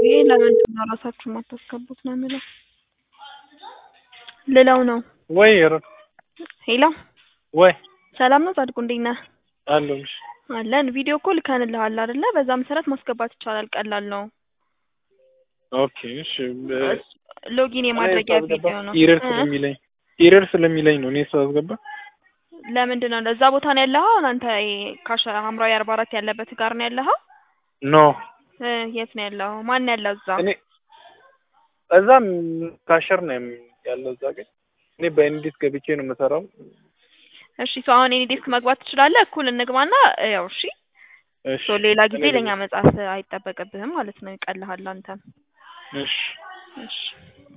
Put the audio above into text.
ይሄ ለምንድን ነው ራሳችሁ የማታስገቡት ነው የሚለው ልለው ነው። ወይ ኧረ ሄሎ ወይ ሰላም ነው ጻድቁ እንዴት ነህ? አለሁልሽ። አለን ቪዲዮ እኮ ልከንልሃል አይደለ? በዛ መሰረት ማስገባት ይቻላል። ቀላል ነው። ኦኬ እሺ። በ- ሎጊን የማድረጊያ ቪዲዮ ነው። ኢረር እ? ስለሚለኝ ኢረር ስለሚለኝ ነው እኔ ሳስገባ። ለምንድን ነው እዛ ቦታ ነው ያለኸው? አሁን አንተ ይሄ ካሽ ሐምራዊ አርባ አራት ያለበት ጋር ነው ያለኸው? ኖ እ የት ነው ያለኸው? ማን ነው ያለው እዛ? እኔ እዛም ካሸር ነው ያለው እዛ ግን እኔ በኢንዲስ ገብቼ ነው የምሰራው። እሺ ሰው አሁን ኤኒ ዴስክ መግባት ትችላለህ። እኩል እንግባና ያው እሺ እሺ ሶ ሌላ ጊዜ እኔ ለእኛ መጻፍ አይጠበቅብህም ማለት ነው። ይቀልሃል አንተም። እሺ እሺ